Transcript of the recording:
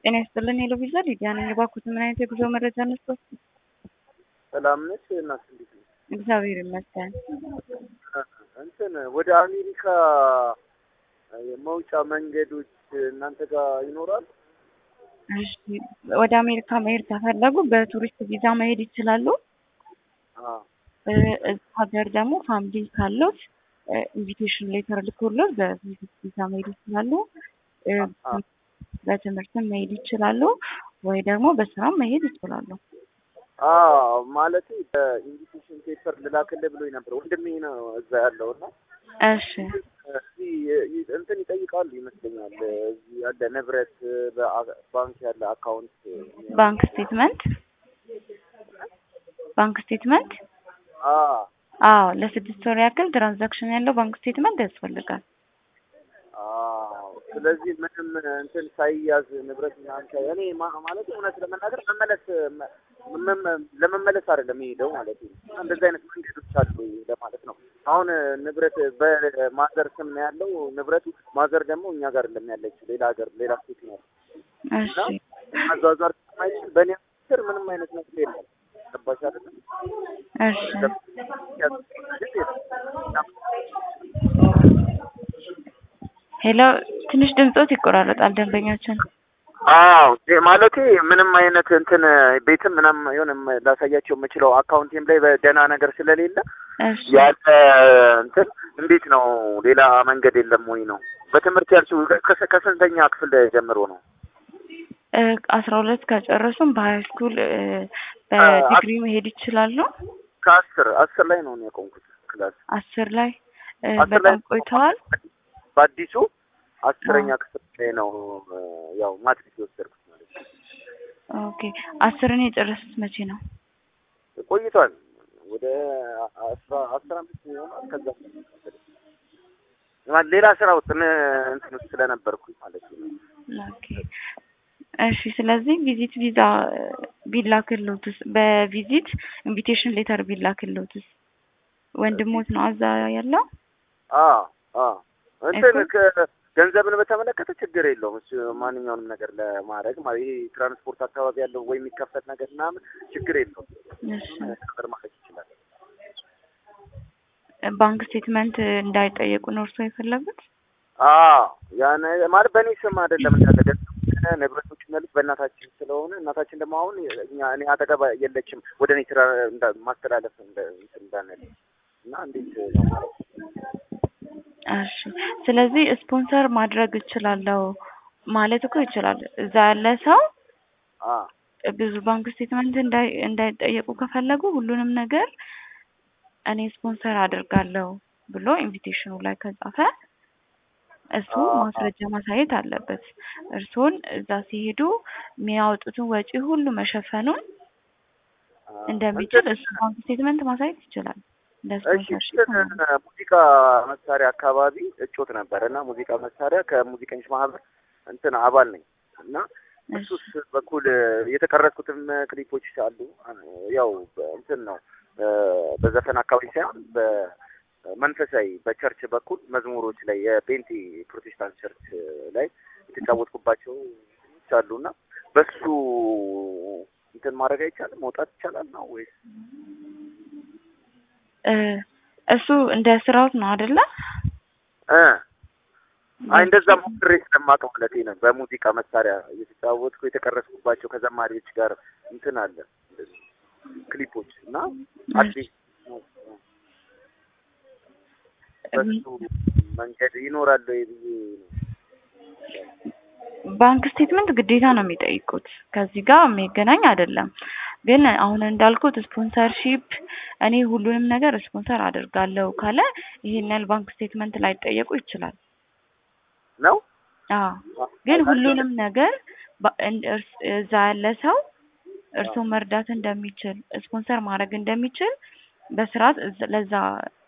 ጤና ይስጥልን ሄሎ ቪዛ ሊዲያ ነኝ። እባክዎት ምን አይነት የጉዞ መረጃ ነስቶት? ሰላም ነች እናት እንዴት ነሽ? እግዚአብሔር ይመስገን። እንትን ወደ አሜሪካ የመውጫ መንገዶች እናንተ ጋር ይኖራል? እሺ ወደ አሜሪካ መሄድ ከፈለጉ በቱሪስት ቪዛ መሄድ ይችላሉ። አዎ እዛ ሀገር ደግሞ ፋሚሊ ካሉት ኢንቪቴሽን ሌተር ልኮሎት በቪዚት ቪዛ መሄድ ይችላሉ። በትምህርትም መሄድ ይችላሉ ወይ ደግሞ በስራም መሄድ ይችላሉ። አዎ ማለቴ በኢንቪቴሽን ፔፐር ልላክልህ ብሎኝ ነበር። ወንድሜ ነው እዛ ያለው እና እሺ እዚህ እንትን ይጠይቃሉ ይመስለኛል። እዚህ ያለ ንብረት በባንክ ያለ አካውንት ባንክ ስቴትመንት ባንክ ስቴትመንት አዎ አዎ ለስድስት ወር ያክል ትራንዛክሽን ያለው ባንክ ስቴትመንት ያስፈልጋል። አዎ ስለዚህ ምንም እንትን ሳይያዝ ንብረት ምናምን ሳይ እኔ ማ- ማለት እውነት ለመናገር መመለስ መ- መ- ለመመለስ አይደለም የሄደው ማለት ነው። እና እንደዚህ አይነት መንገዶች አሉ ለማለት ነው። አሁን ንብረት በማዘር ስም ነው ያለው ንብረቱ። ማዘር ደግሞ እኛ ጋር አይደለም ያለችው ሌላ ሀገር ሌላ ስቴት ነው ያለው እሺ እና ማዟዟር ስለማይችል በእኔ ስር ምንም አይነት ነገር የለም። ገባሽ አይደለም? እሺ ሄሎ ትንሽ ድምፆት ይቆራረጣል ደንበኛችን። አዎ ማለቴ ምንም አይነት እንትን ቤትም ምናም የሆነ ላሳያቸው የምችለው አካውንቴም ላይ በደህና ነገር ስለሌለ እሺ ያለ እንትን እንዴት ነው ሌላ መንገድ የለም ወይ ነው? በትምህርት ያልሽው ከስ- ከስንተኛ ክፍል ጀምሮ ነው? እ አስራ ሁለት ከጨረሱም በሀይ ስኩል እ በዲግሪ መሄድ ይችላሉ። ከአስር አስር ላይ ነው እኔ ያቆምኩት ክላስ አስር ላይ እ አስር ላይ በጣም ቆይተዋል። በአዲሱ አስረኛ ክፍል ላይ ነው እ ያው ማትሪክ የወሰድኩት ማለት ነው። ኦኬ አስርን የጨረሱት መቼ ነው? ቆይቷል ወደ አስራ አስራ አምስት ይሆናል። ከዛ ማለት ሌላ ስራ ውስጥ ምን እንትን ውስጥ ስለነበርኩኝ ማለት ነው። ኦኬ እሺ። ስለዚህ ቪዚት ቪዛ እ ቢላክልዎትስ በቪዚት ኢንቪቴሽን ሌተር ቢላክልዎትስ ወንድሞት ነው እዛ ያለው? አዎ አዎ እንትን እኮ- ከ- ገንዘብን በተመለከተ ችግር የለውም። እሱ ማንኛውንም ነገር ለማድረግ ማለት ይሄ ትራንስፖርት አካባቢ ያለው ወይ የሚከፈት ነገር ምናምን ችግር የለውም። እሺ ነገር ማድረግ ይችላል። ባንክ ስቴትመንት እንዳይጠየቁ ነው እርስዎ የፈለጉት? አዎ ያን ማለት በእኔ ስም አይደለም እንዳለ ገንዘብ ንብረቶች ያሉት በእናታችን ስለሆነ እናታችን ደግሞ አሁን እኛ እኔ አጠገባ የለችም ወደ እኔ ስራ እንዳ- ማስተላለፍ እንደ እንትን እንዳንል እና እንዴት ነው ማለት እሺ ስለዚህ ስፖንሰር ማድረግ እችላለሁ ማለት እኮ ይችላል። እዛ ያለ ሰው አ ብዙ ባንክ ስቴትመንት እንዳይ እንዳይጠየቁ ከፈለጉ ሁሉንም ነገር እኔ ስፖንሰር አድርጋለሁ ብሎ ኢንቪቴሽኑ ላይ ከጻፈ እሱ አዎ። ማስረጃ ማሳየት አለበት። እርስዎን እዛ ሲሄዱ የሚያወጡትን ወጪ ሁሉ መሸፈኑን እንደሚችል እሱ ባንክ ስቴትመንት ማሳየት ይችላል። እንደ እሺ ስፖንሰርሺፕ ማለት ነው። እንትን ሙዚቃ መሳሪያ አካባቢ እጮት ነበር እና ሙዚቃ መሳሪያ ከሙዚቀኞች ማህበር እንትን አባል ነኝ እና እሱስ በኩል የተቀረጽኩትም ክሊፖች አሉ። ያው እንትን ነው እ በዘፈን አካባቢ ሳይሆን በመንፈሳዊ በቸርች በኩል መዝሙሮች ላይ የፔንቴ ፕሮቴስታንት ቸርች ላይ የተጫወትኩባቸው እንትኖች አሉ እና በሱ እንትን ማድረግ አይቻልም? መውጣት ይቻላል ነው ወይስ እ እሱ እንደ ስራውት ነው አይደለ? እ አይ እንደዛ ሞክሬ ስለማውቀው ማለቴ ነው። በሙዚቃ መሳሪያ እየተጫወትኩ የተቀረጽኩባቸው ከዘማሪዎች ጋር እንትን አለ እንደዚህ ክሊፖች እና አዲስ በሱ መንገድ ይኖራል ወይ ብዬ ነው። ባንክ ስቴትመንት ግዴታ ነው የሚጠይቁት። ከዚህ ጋር የሚገናኝ አይደለም። ግን አሁን እንዳልኩት ስፖንሰርሺፕ እኔ ሁሉንም ነገር ስፖንሰር አደርጋለሁ ካለ ይሄን ያህል ባንክ ስቴትመንት ላይጠየቁ ይችላል። ነው አዎ ግን ሁሉንም ነገር ባ- እን- እርስ- እዛ ያለ ሰው እርስዎ መርዳት እንደሚችል ስፖንሰር ማድረግ እንደሚችል በስርዓት እዛ- ለዛ